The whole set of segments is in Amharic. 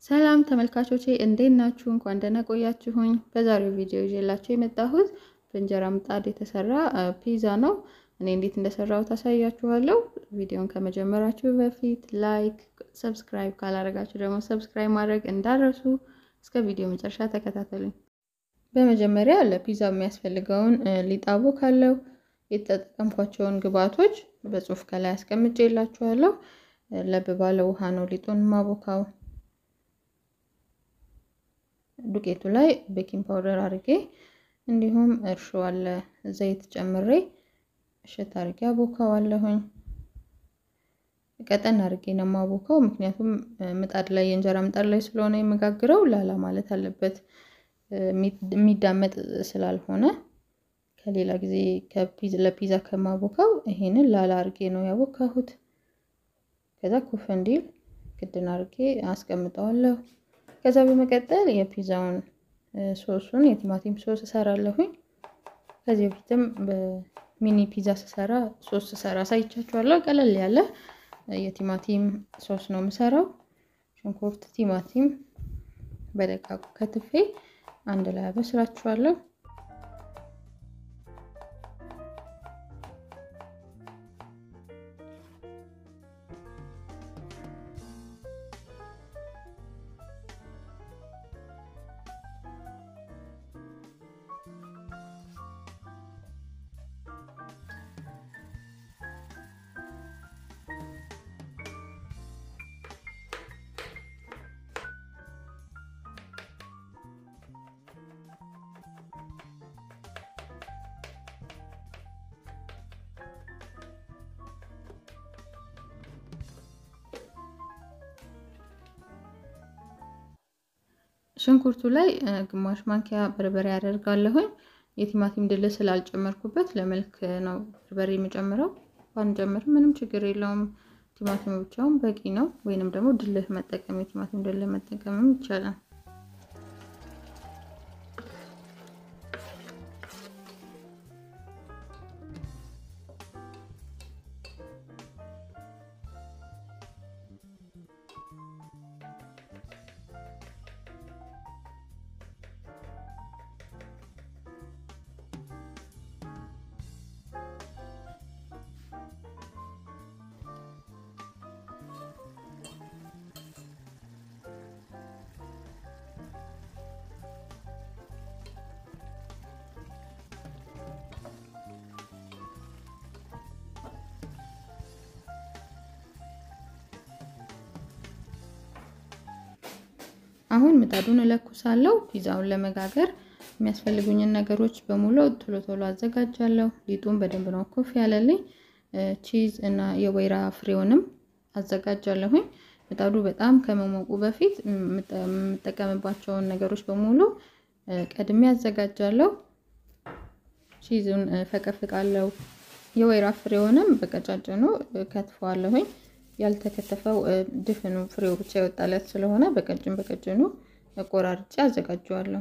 ሰላም ተመልካቾቼ እንዴት ናችሁ? እንኳን ደህና ቆያችሁኝ። በዛሬው ቪዲዮ ይዤላችሁ የመጣሁት በእንጀራ ምጣድ የተሰራ ፒዛ ነው። እኔ እንዴት እንደሰራሁት አሳያችኋለሁ። ቪዲዮን ከመጀመራችሁ በፊት ላይክ፣ ሰብስክራይብ ካላደረጋችሁ ደግሞ ሰብስክራይብ ማድረግ እንዳረሱ። እስከ ቪዲዮ መጨረሻ ተከታተሉኝ። በመጀመሪያ ለፒዛው የሚያስፈልገውን ሊጣቦ ካለው የተጠቀምኳቸውን ግብአቶች በጽሁፍ ከላይ አስቀምጬላችኋለሁ። ለብ ባለ ውሃ ነው ሊጡን ማቦካው። ዱቄቱ ላይ ቤኪንግ ፓውደር አድርጌ እንዲሁም እርሾ አለ ዘይት ጨምሬ እሸት አድርጌ አቦካዋለሁኝ። ቀጠን አድርጌ ነው የማቦካው፣ ምክንያቱም ምጣድ ላይ የእንጀራ ምጣድ ላይ ስለሆነ የምጋግረው ላላ ማለት አለበት የሚዳመጥ ስላልሆነ ከሌላ ጊዜ ለፒዛ ከማቦካው ይሄንን ላላ አድርጌ ነው ያቦካሁት። ከዛ ኩፍ እንዲል ክድን አድርጌ አስቀምጠዋለሁ። ከዛ በመቀጠል የፒዛውን ሶሱን የቲማቲም ሶስ እሰራለሁኝ። ከዚህ በፊትም በሚኒ ፒዛ ስሰራ ሶስ ስሰራ አሳይቻችኋለሁ። ቀለል ያለ የቲማቲም ሶስ ነው የምሰራው። ሽንኩርት፣ ቲማቲም በደቃቁ ከትፌ አንድ ላይ አበስላችኋለሁ። ሽንኩርቱ ላይ ግማሽ ማንኪያ በርበሬ ያደርጋለሁኝ። የቲማቲም ድል ስላልጨመርኩበት ለመልክ ነው በርበሬ የምጨምረው። ባንጨምር ምንም ችግር የለውም። ቲማቲም ብቻውን በቂ ነው። ወይንም ደግሞ ድልህ መጠቀም የቲማቲም ድልህ መጠቀምም ይቻላል። አሁን ምጣዱን እለኩሳለሁ። ፒዛውን ለመጋገር የሚያስፈልጉኝን ነገሮች በሙሉ ቶሎ ቶሎ አዘጋጃለሁ። ሊጡን በደንብ ነው ኮፍ ያለልኝ። ቺዝ እና የወይራ ፍሬውንም አዘጋጃለሁኝ። ምጣዱ በጣም ከመሞቁ በፊት የምጠቀምባቸውን ነገሮች በሙሉ ቀድሜ አዘጋጃለሁ። ቺዙን ፈቀፍቃለሁ። የወይራ ፍሬውንም በቀጫጭኑ ከትፈዋለሁኝ። ያልተከተፈው ድፍኑ ፍሬው ብቻ የወጣለት ስለሆነ በቀጭን በቀጭኑ ቆራርጬ አዘጋጀዋለሁ።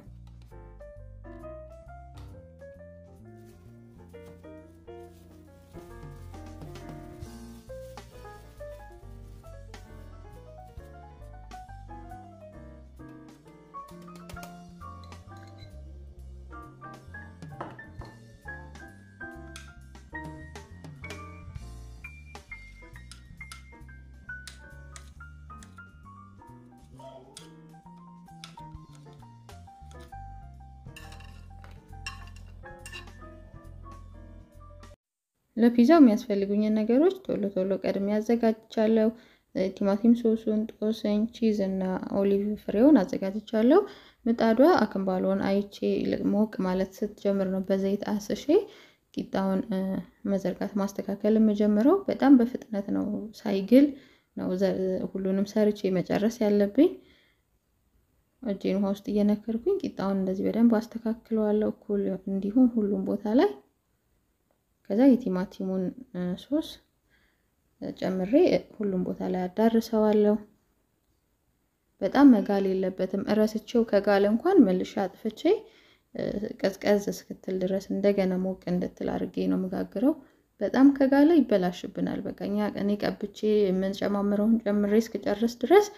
ለፒዛው የሚያስፈልጉኝን ነገሮች ቶሎ ቶሎ ቀድሜ አዘጋጅቻለሁ። ቲማቲም ሶሱን፣ ጦስኝ፣ ቺዝ እና ኦሊቭ ፍሬውን አዘጋጅቻለሁ። ምጣዷ አክንባሎን አይቼ ሞቅ ማለት ስትጀምር ነው በዘይት አስሼ ቂጣውን መዘርጋት ማስተካከል የምጀምረው። በጣም በፍጥነት ነው ሳይግል ነው ሁሉንም ሰርቼ መጨረስ ያለብኝ። እጄን ውሃ ውስጥ እየነከርኩኝ ቂጣውን እንደዚህ በደንብ አስተካክለዋለሁ እኩል እንዲሆን ሁሉም ቦታ ላይ ከዛ የቲማቲሙን ሶስ ጨምሬ ሁሉም ቦታ ላይ አዳርሰዋለሁ። በጣም መጋል የለበትም። እረስቼው ከጋለ እንኳን መልሼ አጥፍቼ ቀዝቀዝ እስክትል ድረስ እንደገና ሞቅ እንድትል አድርጌ ነው የምጋግረው። በጣም ከጋለ ይበላሽብናል። በቃ እኛ እኔ ቀብቼ የምንጨማምረውን ጨምሬ እስክጨርስ ድረስ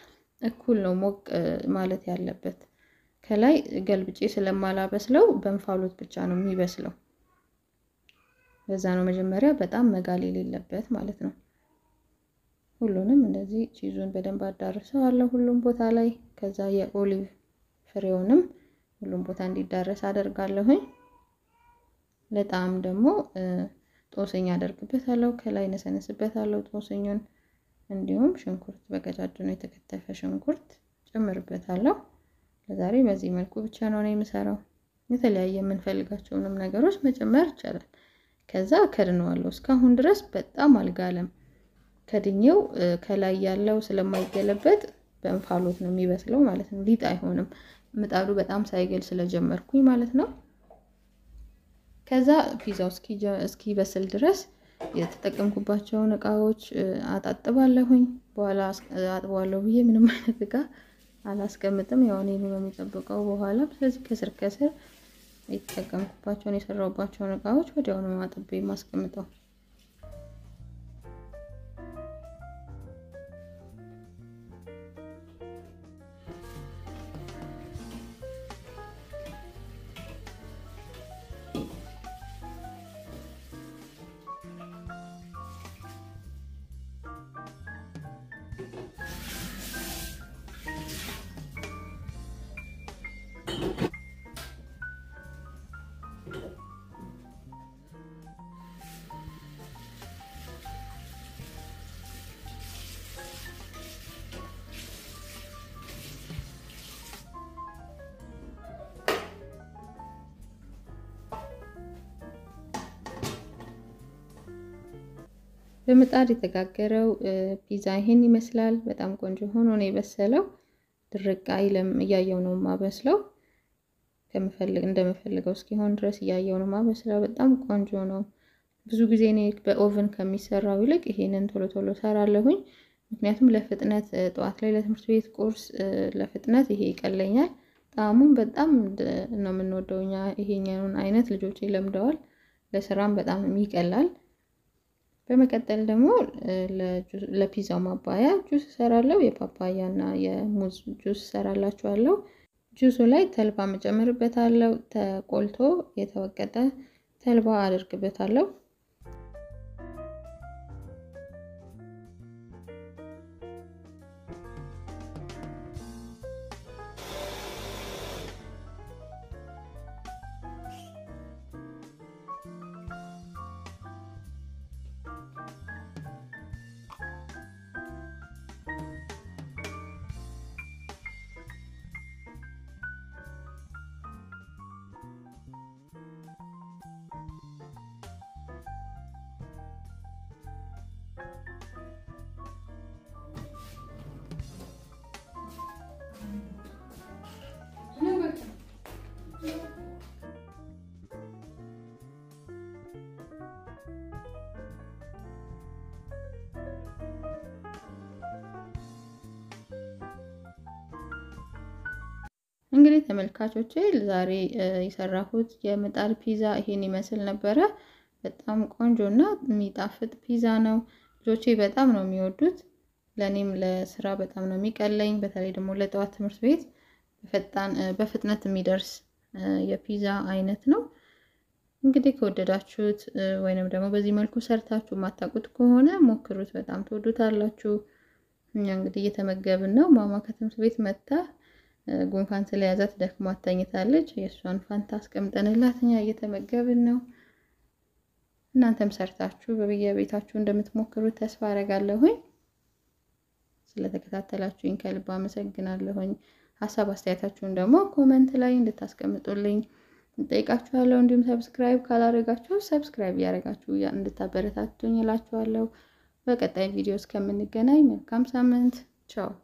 እኩል ነው ሞቅ ማለት ያለበት። ከላይ ገልብጬ ስለማላበስለው በእንፋሎት ብቻ ነው የሚበስለው። በዛ ነው መጀመሪያ በጣም መጋል የሌለበት ማለት ነው። ሁሉንም እንደዚህ ቺዙን በደንብ አዳርሰዋለሁ ሁሉም ቦታ ላይ። ከዛ የኦሊቭ ፍሬውንም ሁሉም ቦታ እንዲዳረስ አደርጋለሁኝ። ለጣም ደግሞ ጦስኝ አደርግበታለሁ። ከላይ ነሰነስበታለሁ ጦስኙን። እንዲሁም ሽንኩርት በቀጫጭኑ የተከተፈ ሽንኩርት ጨምርበታለሁ። ለዛሬ በዚህ መልኩ ብቻ ነው እኔ የምሰራው። የተለያየ የምንፈልጋቸውንም ነገሮች መጨመር ይቻላል። ከዛ ከድነዋለሁ። እስካሁን ድረስ በጣም አልጋለም። ከድኜው ከላይ ያለው ስለማይገለበጥ በእንፋሎት ነው የሚበስለው ማለት ነው። ሊጥ አይሆንም። ምጣዱ በጣም ሳይገል ስለጀመርኩኝ ማለት ነው። ከዛ ፒዛው እስኪበስል ድረስ የተጠቀምኩባቸውን እቃዎች አጣጥባለሁኝ። በኋላ አጥበዋለሁ ብዬ ምንም አይነት እቃ አላስቀምጥም። ያው እኔኑ ነው የሚጠብቀው በኋላ። ስለዚህ ከስር ከስር የተጠቀምኩባቸውን የሰራሁባቸውን እቃዎች ወዲያውኑ አጥቤ የማስቀምጠው። በምጣድ የተጋገረው ፒዛ ይሄን ይመስላል። በጣም ቆንጆ ሆኖ ነው የበሰለው። ድርቅ አይልም። እያየው ነው ማበስለው ከምፈልግ እንደምፈልገው እስኪሆን ድረስ እያየው ነው ማበስለው። በጣም ቆንጆ ነው። ብዙ ጊዜ እኔ በኦቨን ከሚሰራው ይልቅ ይሄንን ቶሎ ቶሎ ሰራለሁኝ። ምክንያቱም ለፍጥነት ጠዋት ላይ ለትምህርት ቤት ቁርስ ለፍጥነት ይሄ ይቀለኛል። ጣዕሙም በጣም ነው የምንወደው እኛ ይሄኛውን አይነት ልጆች ለምደዋል። ለስራም በጣም ይቀላል። በመቀጠል ደግሞ ለፒዛው ማባያ ጁስ እሰራለሁ። የፓፓያ እና የሙዝ ጁስ እሰራላችኋለሁ። ጁሱ ላይ ተልባ መጨመርበታለሁ። ተቆልቶ የተወቀጠ ተልባ አድርግበታለሁ። እንግዲህ ተመልካቾቼ ዛሬ የሰራሁት የምጣድ ፒዛ ይሄን ይመስል ነበረ። በጣም ቆንጆ እና የሚጣፍጥ ፒዛ ነው። ልጆቼ በጣም ነው የሚወዱት። ለእኔም ለስራ በጣም ነው የሚቀለኝ። በተለይ ደግሞ ለጠዋት ትምህርት ቤት በፍጥነት የሚደርስ የፒዛ አይነት ነው። እንግዲህ ከወደዳችሁት ወይንም ደግሞ በዚህ መልኩ ሰርታችሁ የማታውቁት ከሆነ ሞክሩት። በጣም ትወዱታላችሁ። እኛ እንግዲህ እየተመገብን ነው። ማማ ከትምህርት ቤት መጥታ ጉንፋን ስለያዛት ደክማ ተኝታለች። የእሷን ፋንታ አስቀምጠንላት እኛ እየተመገብን ነው። እናንተም ሰርታችሁ በየቤታችሁ እንደምትሞክሩት ተስፋ አደርጋለሁኝ። ስለተከታተላችሁኝ ከልብ አመሰግናለሁኝ። ሀሳብ አስተያየታችሁን ደግሞ ኮመንት ላይ እንድታስቀምጡልኝ እንጠይቃችኋለሁ። እንዲሁም ሰብስክራይብ ካላደረጋችሁ ሰብስክራይብ እያደረጋችሁ እንድታበረታቱኝ እላችኋለሁ። በቀጣይ ቪዲዮ እስከምንገናኝ መልካም ሳምንት። ቻው